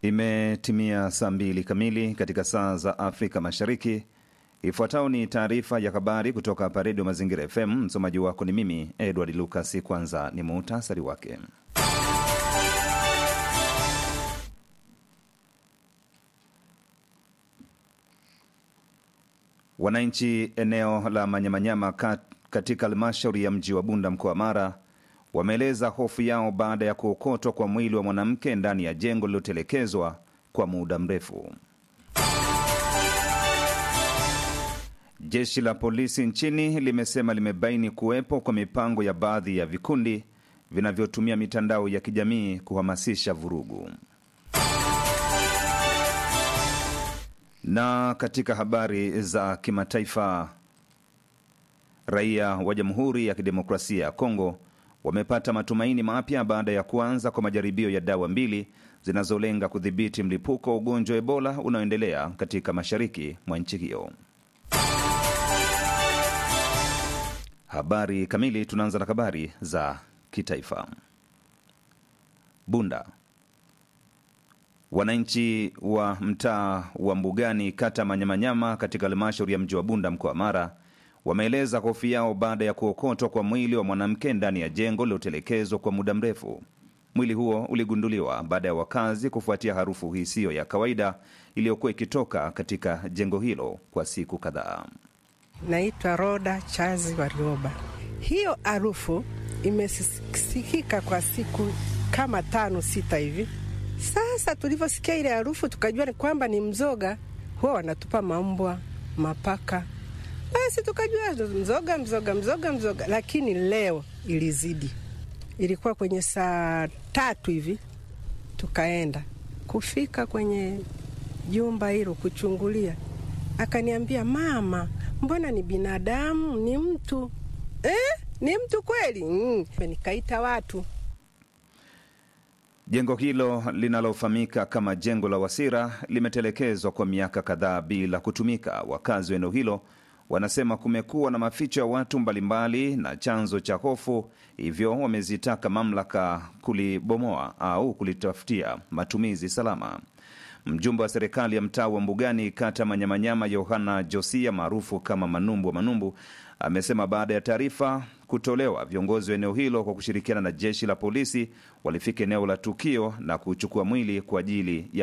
Imetimia saa mbili kamili katika saa za Afrika Mashariki. Ifuatayo ni taarifa ya habari kutoka hapa Redio Mazingira FM. Msomaji wako ni mimi Edward Lucas. Kwanza ni muhtasari wake. Wananchi eneo la Manyamanyama kat, katika halmashauri ya mji wa Bunda mkoa wa Mara wameeleza hofu yao baada ya kuokotwa kwa mwili wa mwanamke ndani ya jengo lililotelekezwa kwa muda mrefu. Jeshi la polisi nchini limesema limebaini kuwepo kwa mipango ya baadhi ya vikundi vinavyotumia mitandao ya kijamii kuhamasisha vurugu. Na katika habari za kimataifa, raia wa Jamhuri ya Kidemokrasia ya Kongo wamepata matumaini mapya baada ya kuanza kwa majaribio ya dawa mbili zinazolenga kudhibiti mlipuko wa ugonjwa wa Ebola unaoendelea katika mashariki mwa nchi hiyo. Habari kamili. Tunaanza na habari za kitaifa. Bunda. Wananchi wa mtaa wa Mbugani, kata Manyamanyama, katika halmashauri ya mji wa Bunda, mkoa wa Mara, wameeleza hofu yao baada ya kuokotwa kwa mwili wa mwanamke ndani ya jengo lililotelekezwa kwa muda mrefu. Mwili huo uligunduliwa baada ya wakazi kufuatia harufu hisiyo ya kawaida iliyokuwa ikitoka katika jengo hilo kwa siku kadhaa. Naitwa Roda Chazi Warioba. Hiyo harufu imesikika kwa siku kama tano sita hivi. Sasa tulivyosikia ile harufu tukajua ni kwamba ni mzoga, huwa wanatupa mambwa, mapaka. Basi tukajua mzoga, mzoga, mzoga, mzoga, lakini leo ilizidi. Ilikuwa kwenye saa tatu hivi, tukaenda kufika kwenye jumba hilo kuchungulia, akaniambia mama, mbona ni binadamu, ni mtu eh? Ni mtu kweli? Mm. Nikaita watu Jengo hilo linalofahamika kama jengo la Wasira limetelekezwa kwa miaka kadhaa bila kutumika. Wakazi wa eneo hilo wanasema kumekuwa na maficho ya watu mbalimbali na chanzo cha hofu, hivyo wamezitaka mamlaka kulibomoa au kulitafutia matumizi salama. Mjumbe wa serikali ya mtaa wa Mbugani, kata Manyamanyama, Yohana Josia maarufu kama Manumbu wa Manumbu, amesema baada ya taarifa kutolewa, viongozi wa eneo hilo kwa kushirikiana na jeshi la polisi walifika eneo la tukio na kuchukua mwili kwa ajili ya